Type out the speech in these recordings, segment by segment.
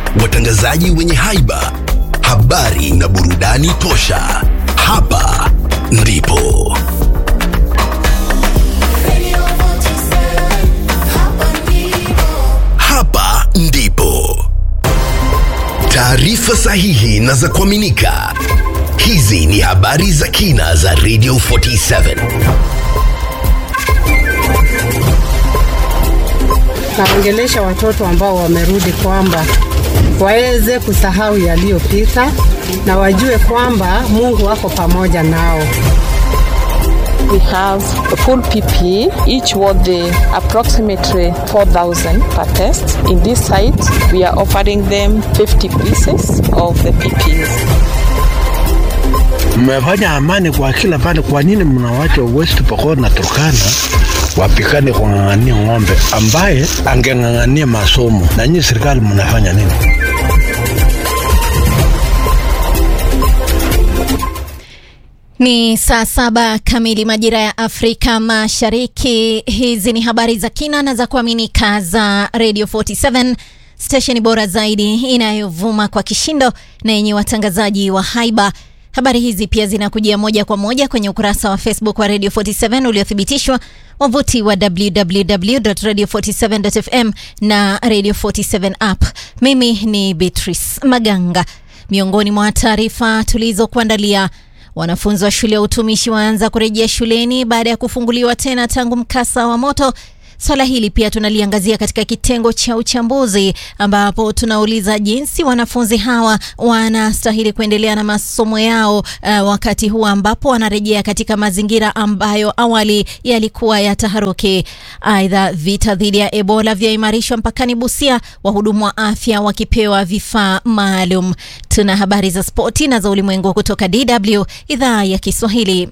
watangazaji wenye haiba, habari na burudani tosha. Hapa ndipo hapa ndipo taarifa sahihi na za kuaminika. Hizi ni habari za kina za Radio 47. naongelesha watoto ambao wamerudi kwamba waweze kusahau yaliyopita na wajue kwamba Mungu wako pamoja nao. We have a full PPE, each worth the approximately 4,000 per test. In this site, we are offering them 50 pieces of the PPEs. Mmefanya amani kwa kila pande, kwa nini mnawacha West Pokot na Turkana wapikane kung'ang'ania ng'ombe ambaye angeng'ang'ania masomo? Na nyinyi serikali mnafanya nini? Ni saa saba kamili majira ya Afrika Mashariki. Hizi ni habari za kina na za kuaminika za Radio 47 stesheni bora zaidi inayovuma kwa kishindo na yenye watangazaji wa haiba. Habari hizi pia zinakujia moja kwa moja kwenye ukurasa wa Facebook wa Radio 47 uliothibitishwa, wavuti wa www.radio47.fm na Radio 47 app. Mimi ni Beatrice Maganga. Miongoni mwa taarifa tulizokuandalia Wanafunzi wa shule ya utumishi waanza kurejea shuleni baada ya kufunguliwa tena tangu mkasa wa moto. Swala hili pia tunaliangazia katika kitengo cha uchambuzi, ambapo tunauliza jinsi wanafunzi hawa wanastahili kuendelea na masomo yao uh, wakati huu ambapo wanarejea katika mazingira ambayo awali yalikuwa ya taharuki. Aidha, vita dhidi ya Ebola vyaimarishwa mpakani Busia, wahudumu wa afya wakipewa vifaa maalum. Tuna habari za spoti na za ulimwengu kutoka DW idhaa ya Kiswahili.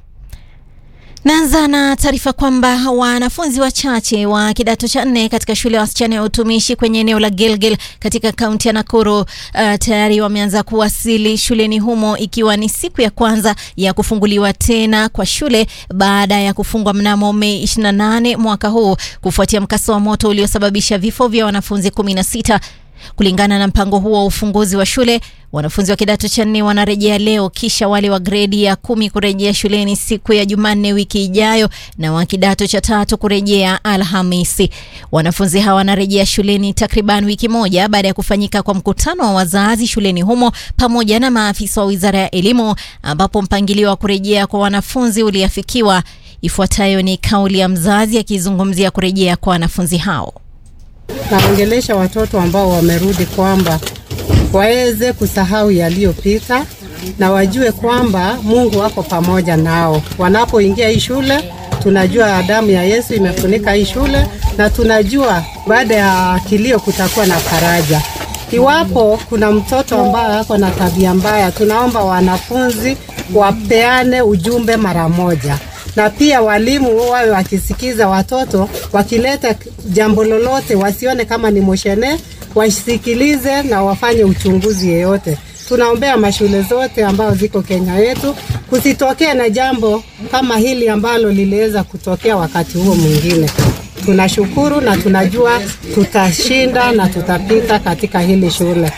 Naanza na taarifa kwamba wanafunzi wachache wa kidato cha nne katika shule ya wasichana ya utumishi kwenye eneo la Gilgil katika kaunti ya Nakuru uh, tayari wameanza kuwasili shuleni humo ikiwa ni siku ya kwanza ya kufunguliwa tena kwa shule baada ya kufungwa mnamo Mei 28 mwaka huu kufuatia mkasa wa moto uliosababisha vifo vya wanafunzi 16. Kulingana na mpango huo wa ufunguzi wa shule, wanafunzi wa kidato cha nne wanarejea leo, kisha wale wa gredi ya kumi kurejea shuleni siku ya Jumanne wiki ijayo na wa kidato cha tatu kurejea Alhamisi. Wanafunzi hawa wanarejea shuleni takriban wiki moja baada ya kufanyika kwa mkutano wa wazazi shuleni humo pamoja na maafisa wa wizara ya elimu, ambapo mpangilio wa kurejea kwa wanafunzi uliafikiwa. Ifuatayo ni kauli ya mzazi akizungumzia kurejea kwa wanafunzi hao. Naongelesha watoto ambao wamerudi kwamba waweze kusahau yaliyopita na wajue kwamba Mungu wako pamoja nao. Wanapoingia hii shule, tunajua damu ya Yesu imefunika hii shule na tunajua baada ya kilio kutakuwa na faraja. Iwapo kuna mtoto ambaye ako na tabia mbaya, tunaomba wanafunzi wapeane ujumbe mara moja na pia walimu wawe wakisikiza watoto, wakileta jambo lolote wasione kama ni moshene, wasikilize na wafanye uchunguzi yeyote. Tunaombea mashule zote ambazo ziko Kenya yetu kusitokee na jambo kama hili ambalo liliweza kutokea wakati huo mwingine. Tunashukuru na tunajua tutashinda na tutapita katika hili shule.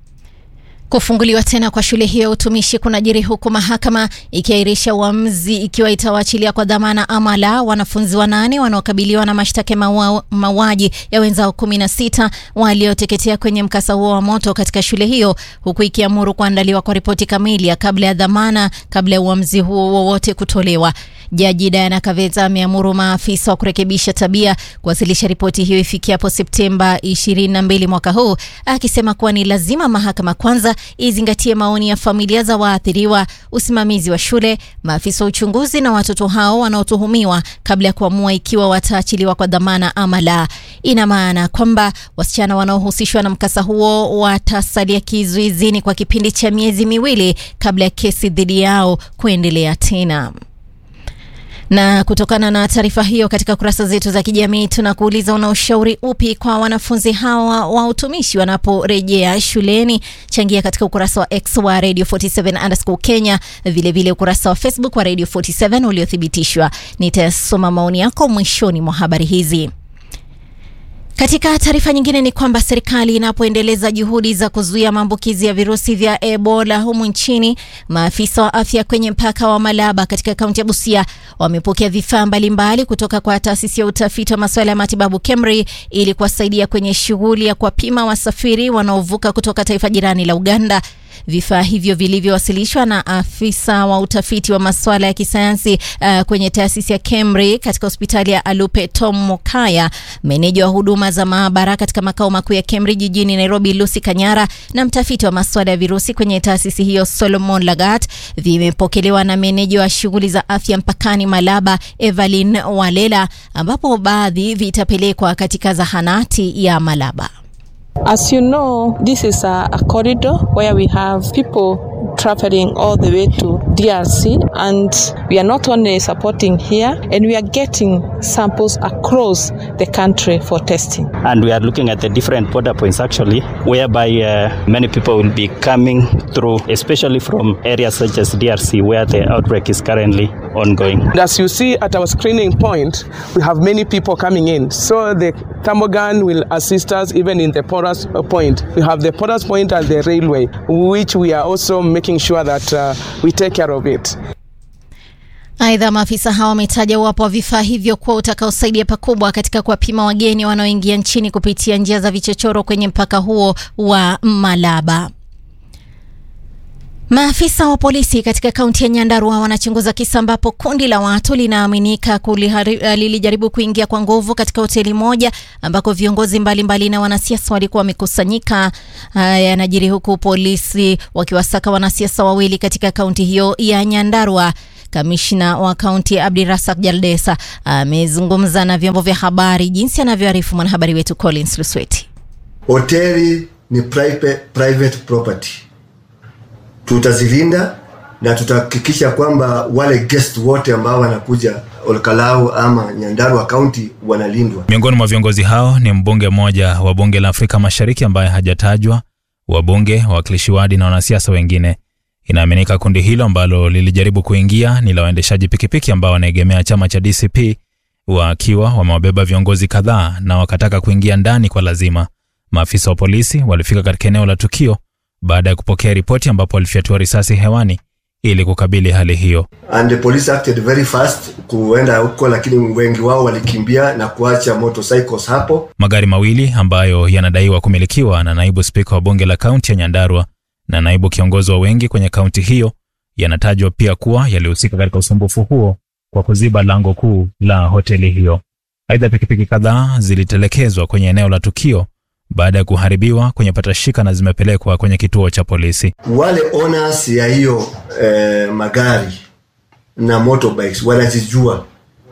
Kufunguliwa tena kwa shule hiyo ya utumishi kunajiri huku mahakama ikiahirisha uamuzi ikiwa itawaachilia kwa dhamana ama la wanafunzi wanane wanaokabiliwa na mashtaka ya mauaji ya wenzao kumi na sita walioteketea kwenye mkasa huo wa moto katika shule hiyo, huku ikiamuru kuandaliwa kwa ripoti kamili ya kabla ya dhamana kabla ya uamuzi huo wowote kutolewa. Jaji Diana Kaveta ameamuru maafisa wa kurekebisha tabia kuwasilisha ripoti hiyo ifikiapo Septemba 22 mwaka huu, akisema kuwa ni lazima mahakama kwanza izingatie maoni ya familia za waathiriwa, usimamizi wa shule, maafisa wa uchunguzi na watoto hao wanaotuhumiwa kabla ya kuamua ikiwa wataachiliwa kwa dhamana ama la. Ina maana kwamba wasichana wanaohusishwa na mkasa huo watasalia kizuizini kwa kipindi cha miezi miwili kabla ya kesi dhidi yao kuendelea tena. Na kutokana na taarifa hiyo, katika kurasa zetu za kijamii tunakuuliza una ushauri upi kwa wanafunzi hawa wa utumishi wanaporejea shuleni? Changia katika ukurasa wa X wa Radio 47 underscore Kenya, vilevile vile ukurasa wa Facebook wa Radio 47 uliothibitishwa. Nitasoma maoni yako mwishoni mwa habari hizi. Katika taarifa nyingine ni kwamba serikali inapoendeleza juhudi za kuzuia maambukizi ya virusi vya Ebola humu nchini, maafisa wa afya kwenye mpaka wa Malaba katika kaunti ya Busia wamepokea vifaa mbalimbali kutoka kwa taasisi ya utafiti wa masuala ya matibabu KEMRI ili kuwasaidia kwenye shughuli ya kuwapima wasafiri wanaovuka kutoka taifa jirani la Uganda. Vifaa hivyo vilivyowasilishwa na afisa wa utafiti wa masuala ya kisayansi uh, kwenye taasisi ya KEMRI katika hospitali ya Alupe Tom Mokaya, meneja wa huduma za maabara katika makao makuu ya KEMRI jijini Nairobi Lucy Kanyara na mtafiti wa masuala ya virusi kwenye taasisi hiyo Solomon Lagat, vimepokelewa na meneja wa shughuli za afya mpakani Malaba Evelyn Walela, ambapo baadhi vitapelekwa katika zahanati ya Malaba. As you know, this is a, a corridor where we have people traveling all the way to DRC, and we are not only supporting here, and we are getting samples across the country for testing. and we are looking at the different border points actually whereby uh, many people will be coming through especially from areas such as drc where the outbreak is currently ongoing And as you see at our screening point, we have many people coming in. So the thermogun will assist us even in the porous uh, point. We have the porous point at the railway, which we are also making sure that uh, we take care of it. Aidha, maafisa hao wametaja uwapo wa vifaa hivyo kuwa utakaosaidia pakubwa katika kuwapima wageni wanaoingia nchini kupitia njia za vichochoro kwenye mpaka huo wa Malaba. Maafisa wa polisi katika kaunti ya Nyandarua wanachunguza kisa ambapo kundi la watu linaaminika kulihari- lilijaribu kuingia kwa nguvu katika hoteli moja ambako viongozi mbalimbali mbali na wanasiasa walikuwa wamekusanyika. Haya yanajiri huku polisi wakiwasaka wanasiasa wawili katika kaunti hiyo ya Nyandarua. Kamishna wa kaunti Abdirasak Jaldesa amezungumza na vyombo vya habari jinsi anavyoarifu mwanahabari wetu Collins Lusweti. hoteli ni private, private property tutazilinda na tutahakikisha kwamba wale guest wote ambao wanakuja Olkalau ama Nyandarua County wanalindwa. Miongoni mwa viongozi hao ni mbunge mmoja wa bunge la Afrika Mashariki ambaye hajatajwa, wabunge, wawakilishi wadi na wanasiasa wengine. Inaaminika kundi hilo ambalo lilijaribu kuingia ni la waendeshaji pikipiki ambao wanaegemea chama cha DCP, wakiwa wamewabeba viongozi kadhaa na wakataka kuingia ndani kwa lazima. Maafisa wa polisi walifika katika eneo la tukio baada ya kupokea ripoti, ambapo walifyatua risasi hewani ili kukabili hali hiyo. And the police acted very fast kuenda huko, lakini wengi wao walikimbia na kuacha motorcycles hapo. Magari mawili ambayo yanadaiwa kumilikiwa na naibu spika wa bunge la kaunti ya Nyandarua na naibu kiongozi wa wengi kwenye kaunti hiyo yanatajwa pia kuwa yalihusika katika usumbufu huo kwa kuziba lango kuu la hoteli hiyo. Aidha, pikipiki kadhaa zilitelekezwa kwenye eneo la tukio baada ya kuharibiwa kwenye patashika na zimepelekwa kwenye kituo cha polisi. Wale owners ya hiyo eh, magari na motorbikes wanajijua,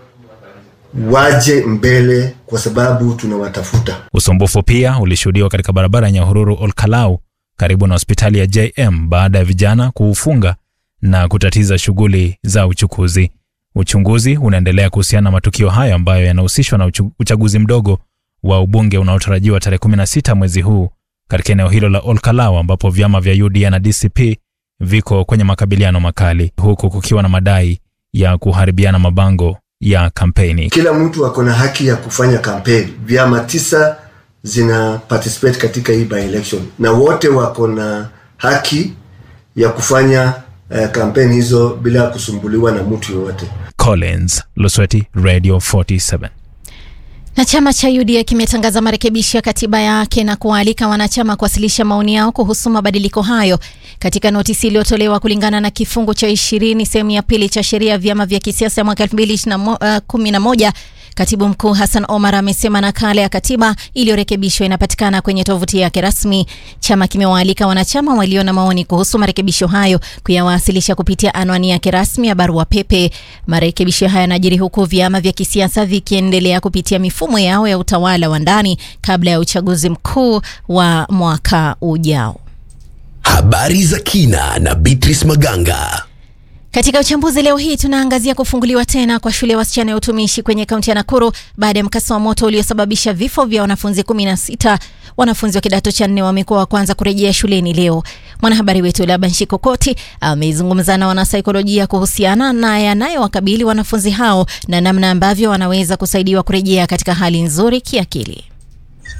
waje mbele kwa sababu tunawatafuta. Usumbufu pia ulishuhudiwa katika barabara ya Nyahururu Olkalau karibu na hospitali ya JM baada ya vijana kuufunga na kutatiza shughuli za uchukuzi. Uchunguzi unaendelea kuhusiana na matukio hayo ambayo yanahusishwa na uchu- uchaguzi mdogo wa ubunge unaotarajiwa tarehe 16 mwezi huu katika eneo hilo la Olkalau ambapo vyama vya UDA na DCP viko kwenye makabiliano makali huku kukiwa na madai ya kuharibiana mabango ya kampeni. Kila mtu ako na haki ya kufanya kampeni. Vyama tisa zina participate katika hii by election na wote wako na haki ya kufanya eh, kampeni hizo bila kusumbuliwa na mtu yoyote. Collins Lusweti, Radio 47. Na chama cha UDA kimetangaza marekebisho ya katiba yake na kuwaalika wanachama kuwasilisha maoni yao kuhusu mabadiliko hayo katika notisi iliyotolewa kulingana na kifungu cha ishirini sehemu ya pili cha sheria ya vyama vya kisiasa ya mwaka elfu mbili kumi na moja. Katibu mkuu Hassan Omar amesema nakala ya katiba iliyorekebishwa inapatikana kwenye tovuti yake rasmi. Chama kimewaalika wanachama walio na maoni kuhusu marekebisho hayo kuyawasilisha kupitia anwani yake rasmi ya barua pepe. Marekebisho haya yanajiri huku vyama vya kisiasa vikiendelea kupitia mifumo yao ya utawala wa ndani kabla ya uchaguzi mkuu wa mwaka ujao. Habari za kina na Beatrice Maganga. Katika uchambuzi leo hii tunaangazia kufunguliwa tena kwa shule ya wasichana ya utumishi kwenye kaunti ya Nakuru baada ya mkasa wa moto uliosababisha vifo vya wanafunzi 16. Wanafunzi wa kidato cha nne wamekuwa wa kwanza kurejea shuleni leo. Mwanahabari wetu Laban Shikokoti amezungumza na wanasaikolojia kuhusiana na yanayowakabili wanafunzi hao na namna ambavyo wanaweza kusaidiwa kurejea katika hali nzuri kiakili.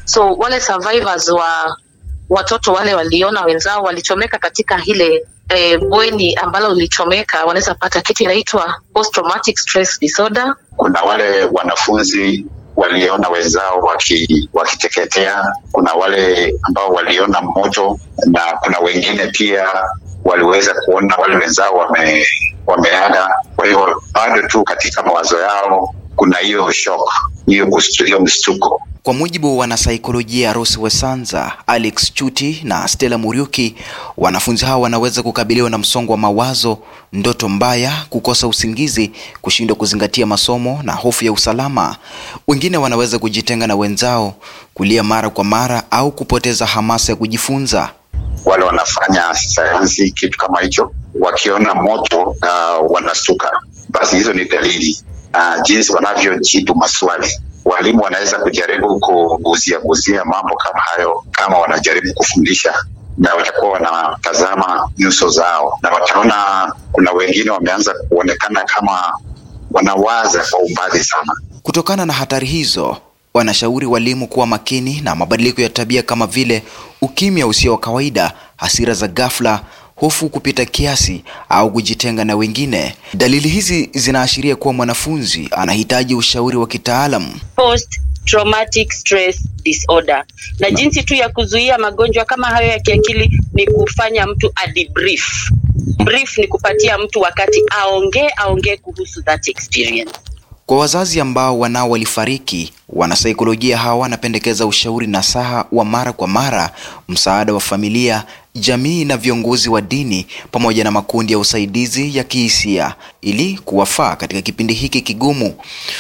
so wale survivors wa watoto wale waliona wenzao walichomeka katika ile eh, bweni ambalo lilichomeka wanaweza pata kitu inaitwa post traumatic stress disorder kuna wale wanafunzi waliona wenzao waki, wakiteketea kuna wale ambao waliona moto na kuna wengine pia waliweza kuona wale wenzao wame, wameaga kwa hiyo bado tu katika mawazo yao kuna hiyo shock hiyo kustu- hiyo mshtuko Kwa mujibu wa wanasaikolojia Rose Wesanza, Alex Chuti na Stella Muriuki, wanafunzi hao wanaweza kukabiliwa na msongo wa mawazo, ndoto mbaya, kukosa usingizi, kushindwa kuzingatia masomo na hofu ya usalama. Wengine wanaweza kujitenga na wenzao, kulia mara kwa mara au kupoteza hamasa ya kujifunza. wale wanafanya sayansi kitu kama hicho wakiona moto uh, wanastuka basi hizo ni dalili uh, jinsi wanavyojibu maswali walimu wanaweza kujaribu kuguzia guzia mambo kama hayo kama wanajaribu kufundisha na watakuwa wanatazama nyuso zao na wataona kuna wengine wameanza kuonekana kama wanawaza kwa umbali sana Kutokana na hatari hizo, wanashauri walimu kuwa makini na mabadiliko ya tabia kama vile ukimya usio wa kawaida, hasira za ghafla, hofu kupita kiasi au kujitenga na wengine. Dalili hizi zinaashiria kuwa mwanafunzi anahitaji ushauri wa kitaalam. post traumatic stress disorder na jinsi tu ya kuzuia magonjwa kama hayo ya kiakili ni kufanya mtu adebrief brief ni kupatia mtu wakati aongee aongee kuhusu that experience Kwa wazazi ambao wanao walifariki, wanasaikolojia hawa wanapendekeza ushauri nasaha wa mara kwa mara, msaada wa familia, jamii na viongozi wa dini pamoja na makundi ya usaidizi ya kihisia ili kuwafaa katika kipindi hiki kigumu.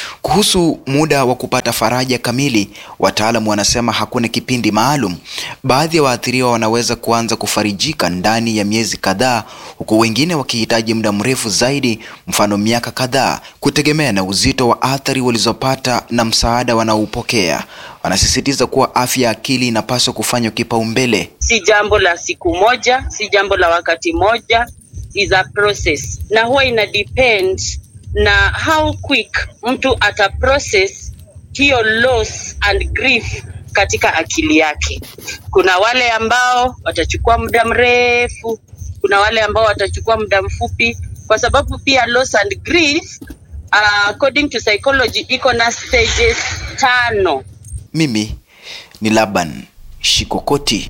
Kuhusu muda wa kupata faraja kamili, wataalamu wanasema hakuna kipindi maalum. Baadhi ya waathiriwa wanaweza kuanza kufarijika ndani ya miezi kadhaa, huku wengine wakihitaji muda mrefu zaidi, mfano miaka kadhaa, kutegemea na uzito wa athari walizopata na msaada wanaoupokea. Wanasisitiza kuwa afya ya akili inapaswa kufanywa kipaumbele. si jambo la siku moja si jambo la wakati moja is a process na huwa ina depend na how quick mtu ata process hiyo loss and grief katika akili yake kuna wale ambao watachukua muda mrefu kuna wale ambao watachukua muda mfupi kwa sababu pia loss and grief uh, according to psychology iko na stages tano Mimi ni Laban Shikokoti.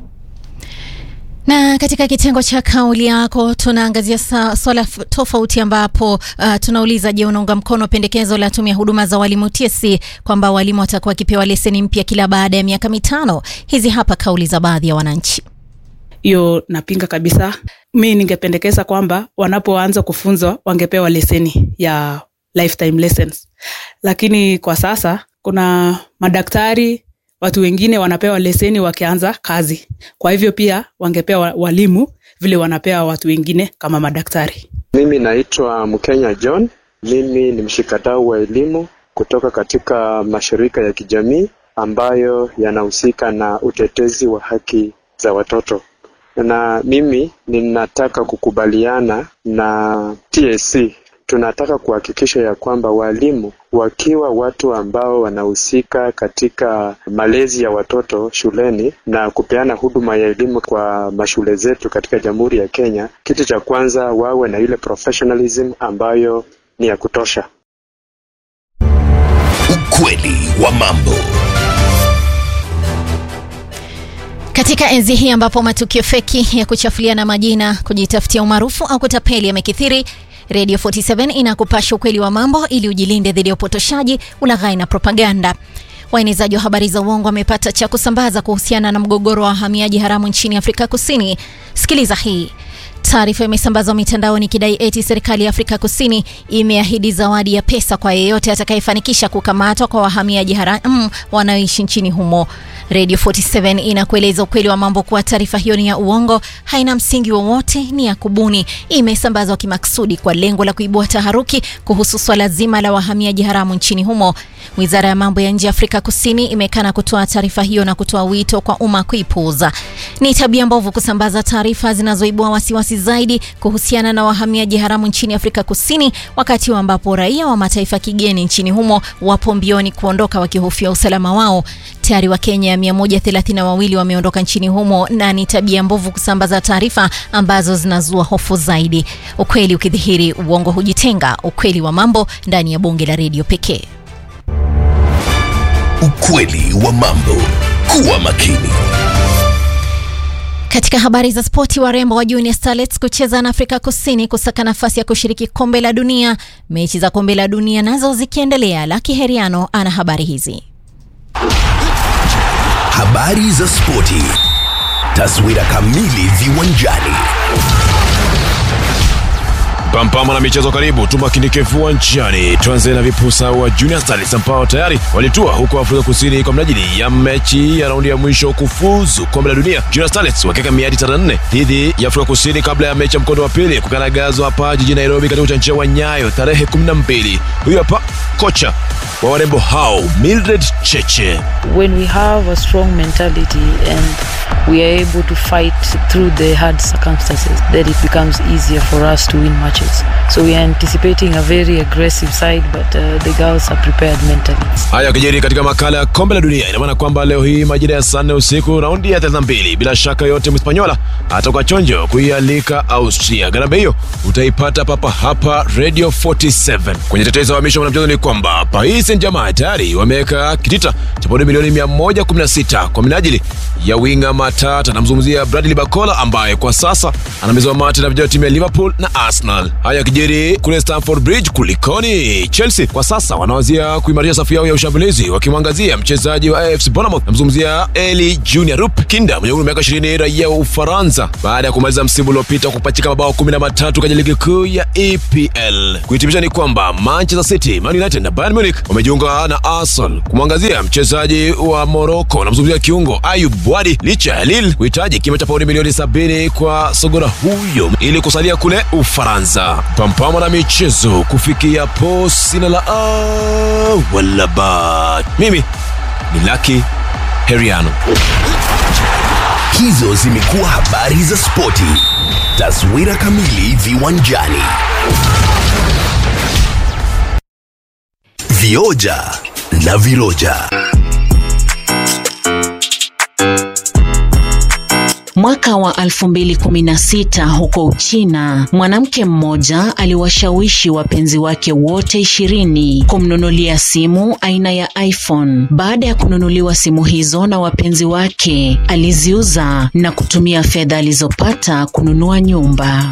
Na katika kitengo cha kauli yako tunaangazia sa- swala f- tofauti ambapo uh, tunauliza je, unaunga mkono pendekezo la tume ya huduma za walimu TSC kwamba walimu watakuwa wakipewa leseni mpya kila baada ya miaka mitano? Hizi hapa kauli za baadhi ya wananchi. hiyo napinga kabisa mi ningependekeza kwamba wanapoanza kufunzwa wangepewa leseni ya lifetime lessons lakini kwa sasa kuna madaktari watu wengine wanapewa leseni wakianza kazi kwa hivyo pia wangepewa walimu vile wanapewa watu wengine kama madaktari Mimi naitwa Mkenya John. Mimi ni mshikadau wa elimu kutoka katika mashirika ya kijamii ambayo yanahusika na utetezi wa haki za watoto, na mimi ninataka kukubaliana na TSC. Tunataka kuhakikisha ya kwamba walimu wakiwa watu ambao wanahusika katika malezi ya watoto shuleni na kupeana huduma ya elimu kwa mashule zetu katika Jamhuri ya Kenya, kitu cha kwanza wawe na ile professionalism ambayo ni ya kutosha. Ukweli wa mambo. Katika enzi hii ambapo matukio feki ya kuchafuliana majina, kujitafutia umaarufu au kutapeli yamekithiri, Radio 47 inakupasha ukweli wa mambo ili ujilinde dhidi ya upotoshaji, ulaghai na propaganda. Waenezaji wa habari za uongo wamepata cha kusambaza kuhusiana na mgogoro wa wahamiaji haramu nchini Afrika Kusini. Sikiliza hii. Taarifa imesambazwa mitandaoni ikidai eti serikali ya Afrika Kusini imeahidi zawadi ya pesa kwa yeyote atakayefanikisha kukamatwa kwa wahamiaji haramu wanaoishi nchini humo. Radio 47 inakueleza ukweli wa mambo kuwa taarifa hiyo ni ya uongo, haina msingi wowote, ni ya kubuni, imesambazwa kimaksudi kwa lengo la kuibua taharuki kuhusu swala zima la wahamiaji haramu nchini humo. Wizara ya mambo ya nje ya Afrika Kusini imekana kutoa taarifa hiyo na kutoa wito kwa umma kuipuuza. Ni tabia mbovu kusambaza taarifa zinazoibua wasiwasi zaidi kuhusiana na wahamiaji haramu nchini Afrika Kusini, wakati ambapo raia wa mataifa kigeni nchini humo wapo mbioni kuondoka wakihofia usalama wao. Tayari Wakenya 132 wameondoka nchini humo na ni tabia mbovu kusambaza taarifa ambazo zinazua hofu zaidi. Ukweli ukidhihiri, uongo hujitenga. Ukweli wa mambo ndani ya bonge la redio pekee. Ukweli wa mambo. Kuwa makini. Katika habari za spoti, warembo wa Junior Starlets kucheza na Afrika Kusini kusaka nafasi ya kushiriki kombe la dunia. Mechi za kombe la dunia nazo zikiendelea. Laki Heriano ana habari hizi. Habari za spoti. Taswira kamili viwanjani. Pampama na michezo karibu, tumakinike viwanjani. Tuanze na vipusa wa Junior Stars ambao tayari walitua huko Afrika Kusini kwa mnajili ya mechi ya raundi ya mwisho kufuzu kombe la dunia. Junior Stars wakiweka miadi tarehe nne dhidi ya Afrika Kusini kabla ya mechi ya mkondo wa pili kukanagazwa hapa jijini Nairobi katika uwanja wa Nyayo tarehe 12. Huyu hapa kocha wa warembo hao Mildred Cheche. when we have a strong mentality and we are able to fight through the hard circumstances, then it becomes easier for us to win matches. So we are anticipating a very aggressive side, but uh, the girls are prepared mentally. Haya yakijiri katika makala ya kombe la dunia, ina maana kwamba leo hii majira ya saa nne usiku raundi ya 32, bila shaka yote Mhispanyola atakuwa chonjo kuialika Austria. Gharama hiyo utaipata papa hapa Radio 47. Kwenye tetezi wa misho mwanamchezo ni kwamba Paris Saint-Germain tayari wameweka kitita cha paundi milioni 116 kwa minajili ya winga matata. Namzungumzia Bradley Bakola ambaye kwa sasa anamezewa mate na vijana wa timu ya Liverpool na Arsenal. Haya yakijiri kule Stamford Bridge, kulikoni? Chelsea kwa sasa wanawazia kuimarisha safu yao ya ushambulizi wakimwangazia mchezaji wa AFC Bournemouth, namzungumzia Eli Junior Rup Kinda mwenye umri wa miaka 20, raia wa Ufaransa, baada ya kumaliza msimu uliopita kupachika mabao 13 kwenye ligi kuu ya EPL. Kuhitimisha ni kwamba Manchester City, Man United na Bayern Munich wamejiunga na Arsenal kumwangazia mchezaji wa Morocco, namzungumzia kiungo Ayub Wadi, licha ya Lille kuhitaji kima cha paundi milioni 70 kwa sogora huyo ili kusalia kule Ufaransa. Pampama na michezo kufikia po sina la a wala ba. Mimi ni Lucky Heriano. Hizo zimekuwa habari za spoti. Taswira kamili viwanjani. Vioja na viroja. Mwaka wa 2016 huko Uchina, mwanamke mmoja aliwashawishi wapenzi wake wote ishirini kumnunulia simu aina ya iPhone. Baada ya kununuliwa simu hizo na wapenzi wake, aliziuza na kutumia fedha alizopata kununua nyumba.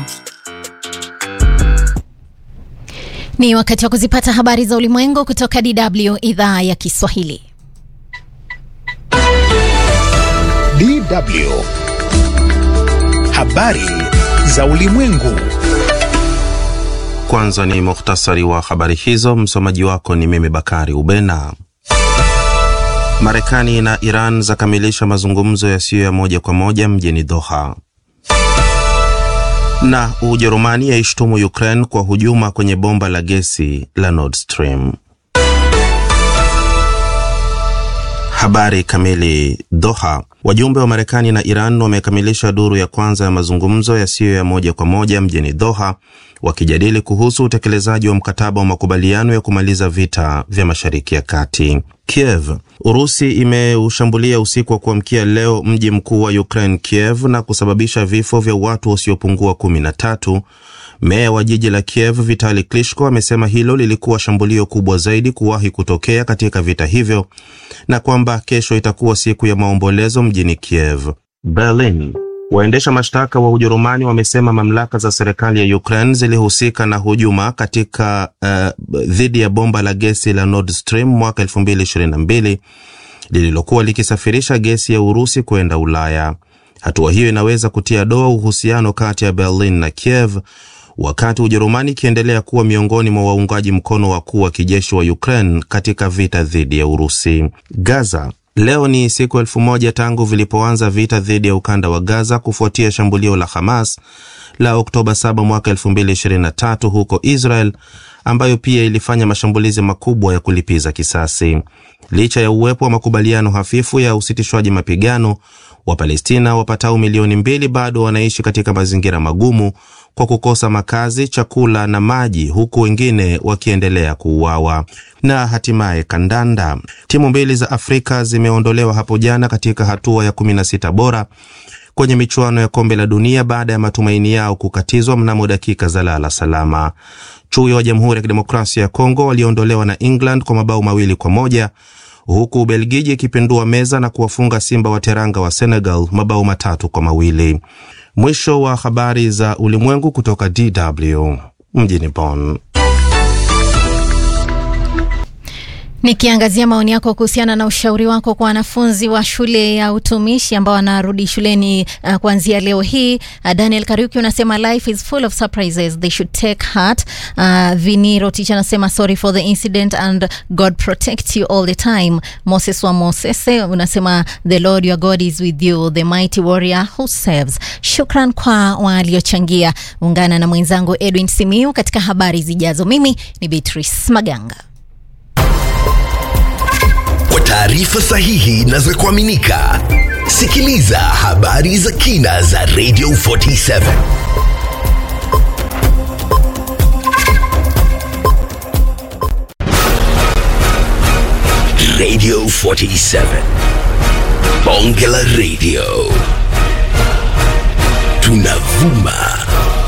Ni wakati wa kuzipata habari za ulimwengu kutoka DW idhaa ya Kiswahili. DW Habari za ulimwengu. Kwanza ni muhtasari wa habari hizo. Msomaji wako ni mimi Bakari Ubena. Marekani na Iran zakamilisha mazungumzo yasiyo ya moja kwa moja mjini Doha. Na Ujerumani yaishtumu Ukraine kwa hujuma kwenye bomba la gesi la Nord Stream. Habari kamili. Doha. Wajumbe wa Marekani na Iran wamekamilisha duru ya kwanza ya mazungumzo yasiyo ya moja kwa moja mjini Doha, wakijadili kuhusu utekelezaji wa mkataba wa makubaliano ya kumaliza vita vya Mashariki ya Kati. Kiev. Urusi imeushambulia usiku wa kuamkia leo mji mkuu wa Ukraine, Kiev, na kusababisha vifo vya watu wasiopungua kumi na tatu. Meya wa jiji la Kiev Vitali Klitschko amesema hilo lilikuwa shambulio kubwa zaidi kuwahi kutokea katika vita hivyo na kwamba kesho itakuwa siku ya maombolezo mjini Kiev. Berlin. Waendesha mashtaka wa Ujerumani wamesema mamlaka za serikali ya Ukraine zilihusika na hujuma katika uh, dhidi ya bomba la gesi la Nord Stream mwaka 2022 lililokuwa likisafirisha gesi ya Urusi kwenda Ulaya. Hatua hiyo inaweza kutia doa uhusiano kati ya Berlin na Kiev wakati Ujerumani ikiendelea kuwa miongoni mwa waungaji mkono wakuu wa kijeshi wa Ukraine katika vita dhidi ya Urusi. Gaza. Leo ni siku elfu moja tangu vilipoanza vita dhidi ya ukanda wa Gaza kufuatia shambulio la Hamas la Oktoba 7 mwaka 2023 huko Israel, ambayo pia ilifanya mashambulizi makubwa ya kulipiza kisasi. Licha ya uwepo wa makubaliano hafifu ya usitishwaji mapigano, Wapalestina wapatao milioni mbili bado wanaishi katika mazingira magumu kwa kukosa makazi, chakula na maji, huku wengine wakiendelea kuuawa. Na hatimaye kandanda, timu mbili za Afrika zimeondolewa hapo jana katika hatua ya 16 bora kwenye michuano ya kombe la dunia baada ya matumaini yao kukatizwa mnamo dakika za lala salama. Chui wa Jamhuri ya Kidemokrasia ya Kongo waliondolewa na England kwa mabao mawili kwa moja huku Ubelgiji ikipindua meza na kuwafunga Simba wa Teranga wa Senegal mabao matatu kwa mawili. Mwisho wa habari za ulimwengu kutoka DW mjini Bonn. Nikiangazia maoni yako kuhusiana na ushauri wako kwa wanafunzi wa shule ya utumishi ambao wanarudi shuleni uh, kuanzia leo hii. Uh, Daniel Kariuki unasema life is full of surprises they should take heart. Uh, Viniro Ticha anasema sorry for the incident and God protect you all the time. Moses wa Mosese unasema the Lord your God is with you the mighty warrior who saves. Shukran kwa waliochangia. Ungana na mwenzangu Edwin Simiu katika habari zijazo. Mimi ni Beatrice Maganga. Kwa taarifa sahihi na za kuaminika, sikiliza habari za kina za Radio 47. Radio 47. Bonge la Radio. Tunavuma